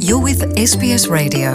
You're with SBS Radio.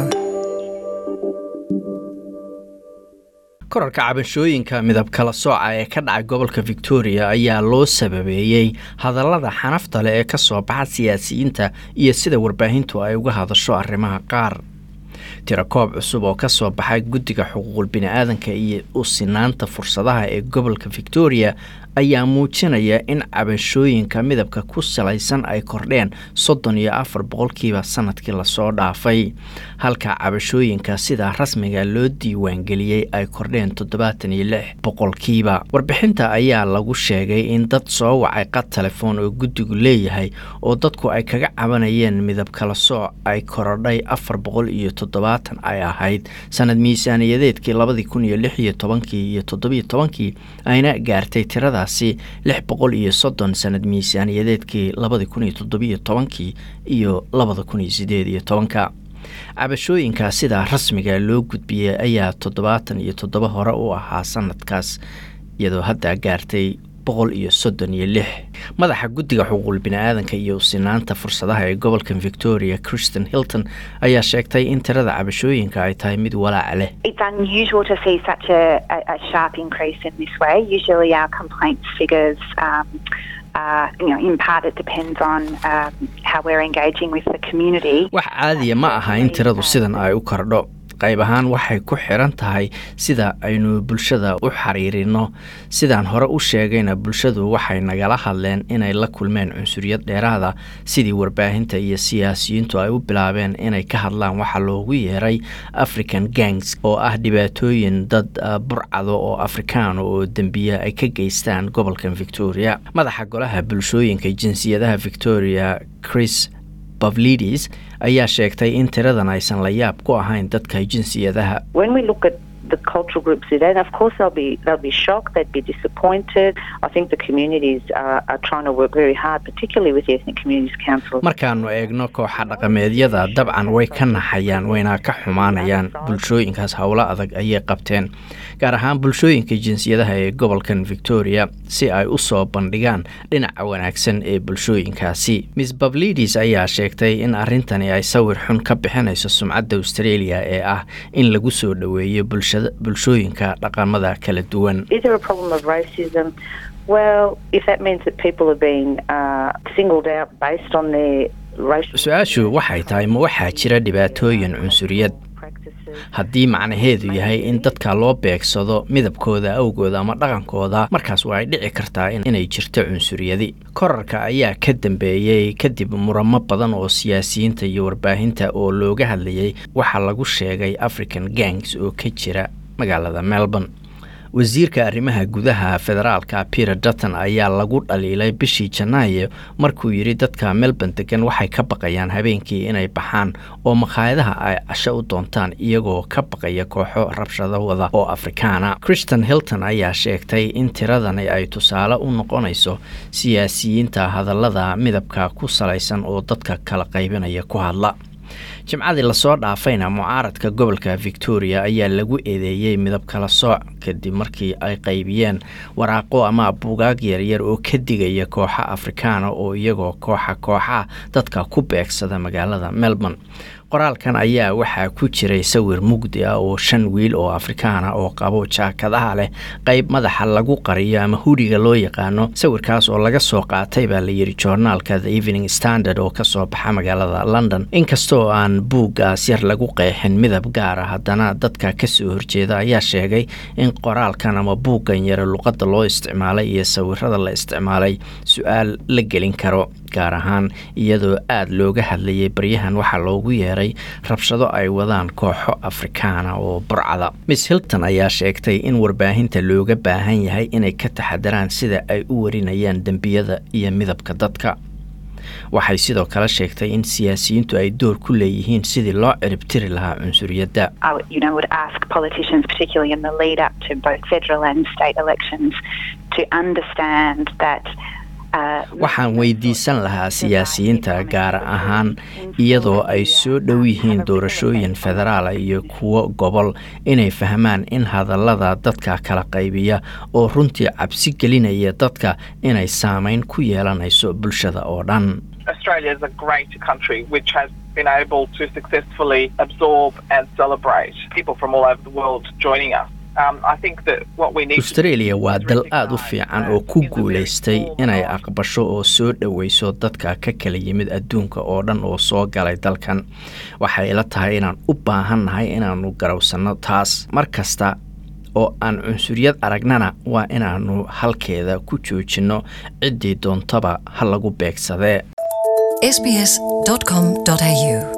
korarka cabashooyinka midab kala sooca ee ka dhacay gobolka victoria ayaa loo sababeeyey hadallada xanafta leh ee ka soo baxa siyaasiyiinta iyo sida warbaahintu ay uga hadasho arrimaha qaar tirakoob cusub oo ka soo baxay guddiga xuquuqul bini-aadanka iyo u sinaanta fursadaha ee gobolka victoria ayaa muujinaya in cabashooyinka midabka ku salaysan ay kordheen soddon iyo afar boqolkiiba sanadkii lasoo dhaafay halka cabashooyinka sida rasmiga loo diiwaangeliyey ay kordheen toddobaatan iyo lix boqolkiiba warbixinta ayaa lagu sheegay in dad soo wacay qad telefoon oo guddigu leeyahay oo dadku ay kaga cabanayeen midab kala sooc ay korodhay afar boqol iyo toddobaatan ay ahayd sanad miisaaniyadeedkii labadii kun iyo lix iyo tobankii iyo toddobiyo tobankii ayna gaartay tirada lix boqol iyo soddon sanad miisaaniyadeedkii labadi kun iyo toddobiyo tobankii iyo labada kun iyo sideed iyo tobanka cabashooyinka sidaa rasmiga loo gudbiyey ayaa toddobaatan iyo toddoba hore u ahaa sanadkaas iyadoo hadda gaartay boqol iyo soddon iyo lix madaxa guddiga xuquuqul bini-aadanka iyo usinaanta fursadaha ee gobolka victoria christian hilton ayaa sheegtay in tirada cabashooyinka ay tahay mid walaac leh It's unusual to see such a, a, a sharp increase in this way. Usually, our complaints figures, um, uh, you know, in part it depends on um, how we're engaging with the community. wax caadiya ma aha in tiradu sidan ay u kordho qayb ahaan waxay ku xiran tahay sida aynu bulshada u xiriirino sidaan hore u sheegayna bulshadu waxay nagala hadleen inay la kulmeen cunsuriyad dheeraada sidii warbaahinta iyo siyaasiyiintu ay u bilaabeen inay ka hadlaan waxa loogu yeeray african gangs oo ah dhibaatooyin dad burcado oo afrikaano oo dembiya ay ka geystaan gobolkan victoria madaxa golaha bulshooyinka jinsiyadaha victoria chris bavlidis ayaa sheegtay in tiradan aysan la yaab ku ahayn dadka jinsiyadaha when we look at the cultural groups today, and of course they'll be they'll be shocked, they'd be disappointed. I think the communities are, are trying to work very hard, particularly with the ethnic communities council. markaanu eegno kooxa dhaqameedyada dabcan way ka naxayaan wayna ka xumaanayaan bulshooyinkaas howlo adag ayay qabteen gaar ahaan bulshooyinka jinsiyadaha ee gobolkan victoria si ay u soo bandhigaan dhinaca wanaagsan ee bulshooyinkaasi miss bablidis ayaa sheegtay in arrintani ay sawir xun ka bixinayso sumcadda australia ee ah in lagu soo dhoweeyo bulshada bulshooyinka dhaqamada kala duwan Is there a problem of racism? Well, if that means that people are being uh, singled out based on their racial su-aashu waxay tahay ma waxaa jira dhibaatooyin cunsuriyad practices, haddii macnaheedu yahay in dadka loo beegsado midabkooda awgooda ama dhaqankooda markaas waa ay dhici kartaa in- inay jirto cunsuriyadi korarka ayaa ka dambeeyey kadib muramo badan oo siyaasiyiinta iyo warbaahinta oo looga hadlayay waxaa lagu sheegay african gangs oo ka jira magaalada melbourne wasiirka arrimaha gudaha federaalka peter dutton ayaa lagu dhaliilay bishii janaayo markuu yidhi dadka melbourne degan waxay ka baqayaan habeenkii inay baxaan oo makhaayadaha ay casho u doontaan iyagoo ka baqaya kooxo rabshado wada oo afrikaana christian hilton ayaa sheegtay in tiradani ay tusaale u noqonayso siyaasiyiinta hadallada midabka ku salaysan oo dadka kala qaybinaya ku hadla jimcadii lasoo dhaafayna mucaaradka gobolka victoria ayaa lagu eedeeyey midab kala sooc kadib markii ay qaybiyeen waraaqo ama buugaag yaryar oo ka digaya kooxa afrikaana oo iyagoo kooxa kooxa dadka ku beegsada magaalada melbourne qoraalkan ayaa waxaa ku jiray sawir mugdi ah oo shan wiil oo afrikaana oo qabo jaakadaha leh qayb madaxa lagu qariyo ama hudhiga loo yaqaano sawirkaas oo laga soo qaatay baa la yidhi joornaalka the evening standard oo kasoo baxa magaalada london inkastoo aan buuggaas yar lagu qeexin midab gaar ah haddana dadka kasoo horjeeda ayaa sheegay in qoraalkan ama buuggan yare luqadda loo isticmaalay iyo sawirada la isticmaalay su-aal la gelin karo gaar ahaan iyadoo aada looga hadlayay baryahan waxaa loogu yeeray rabshado ay wadaan kooxo afrikaana oo burcada miss hilton ayaa sheegtay in warbaahinta looga baahan yahay inay ka taxadaraan sida ay u warinayaan dembiyada iyo midabka dadka waxay sidoo kale sheegtay in siyaasiyiintu ay door ku leeyihiin sidii loo ciribtiri lahaa cunsuriyadda I would, you know, would ask politicians, particularly in the lead up to both federal and state elections, to understand that. Uh, waxaan weydiisan lahaa siyaasiyiinta gaar ahaan iyadoo ay soo dhow yihiin doorashooyin federaala iyo kuwo gobol inay fahmaan in hadallada dadka kala qaybiya oo runtii cabsi gelinaya dadka inay saameyn ku yeelanayso bulshada oo dhan Australia is a great country which has been able to successfully absorb and celebrate people from all over the world joining us. australia waa dal aada u fiican oo ku guulaystay inay aqbasho oo soo dhoweyso dadka ka kala yimid adduunka oo dhan oo soo galay dalkan waxay ila tahay inaan u baahannahay inaannu garowsanno taas mar kasta oo aan cunsuriyad aragnana waa inaannu halkeeda ku joojinno ciddii doontaba ha lagu beegsadee sbs.com.au